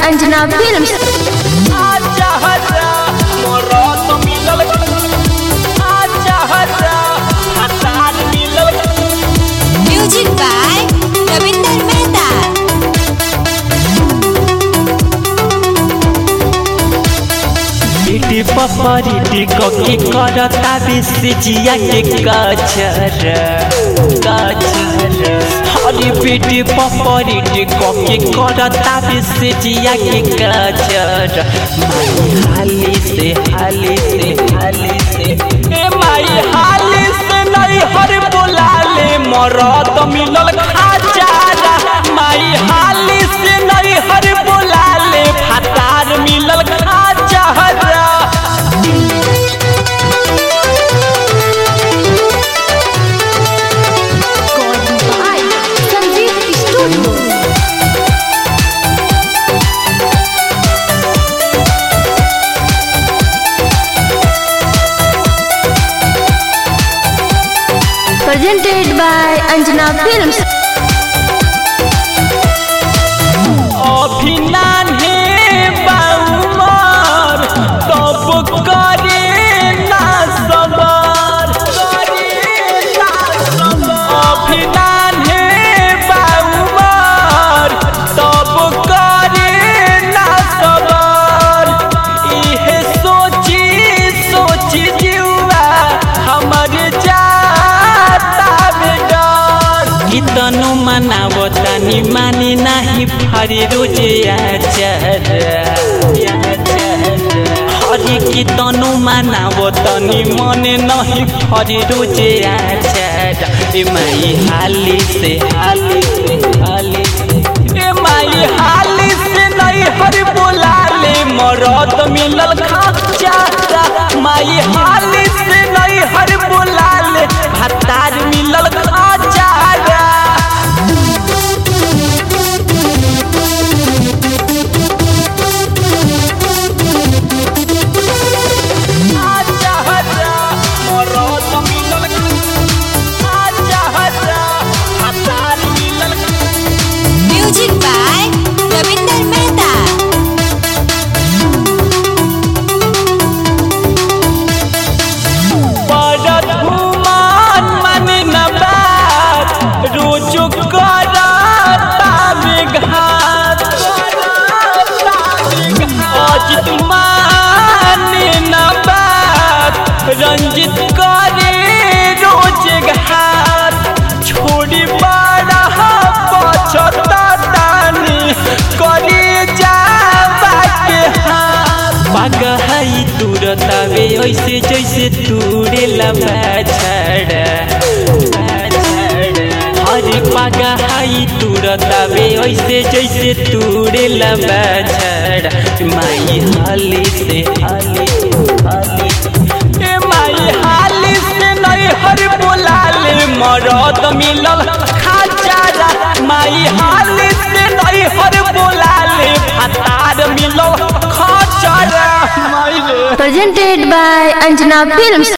Anjana Films. आजा हजा मरद मिलल आजा हजा हतार मिलल Music by Ravinder Mehta. इटी पपरिटी ककी करता बिसिजिया के कचर कचर हरी बेटी पपरिटी ककी करता बिसिजिया के कचर माई हाली से हाली से हाली से ए माई हाली से नहीं हर बोला ले मरद मिलल खाचारा माई हाली से नहीं हर बोला ले फतार मिलल खाचारा By Sanjeev Studio. Presented by Anjana Films. अभिनाने बाउमर तब करे ना सबर करे ना सबर अभिनाने बाउमर तब करे ना सबर इहे सोची सोची जीवा हमर जाता बेडर कितनो मनाबो तनी मानी नाही फरी रोजे आचार हरि कितनो मनाबो तनी मने नहीं फरी रोजे आचार ए माई हाली से हाली से हाली से ए माई हाली से नहीं हर बोला ले मरद मिलल खाचारा माई हाली से नहीं हर बोला ले भतार मिलल खाचारा आजा हजा मरद मिलल आजा हजा भतार मिलल Music by Ravinder Mehta. बड़द घुमान मन न बात रोज करता विघात अजित मान न बात रंजित करे रोज घात छोड़ी बड़ा पछतानी करे जावा के हाथ पगहई तुरतावे ऐसे जैसे तूरे लबाछड़ा हरे पगहई तुरतावे ऐसे जैसे तूरे लबाछड़ा माई हाली से हाली हाली ए माई हाली से नहीं हर बोला ले मरद मिलल खाचारा माई हाली से नहीं हर बोला ले भतार मिलल खाचारा माई रे Presented by Anjana Films.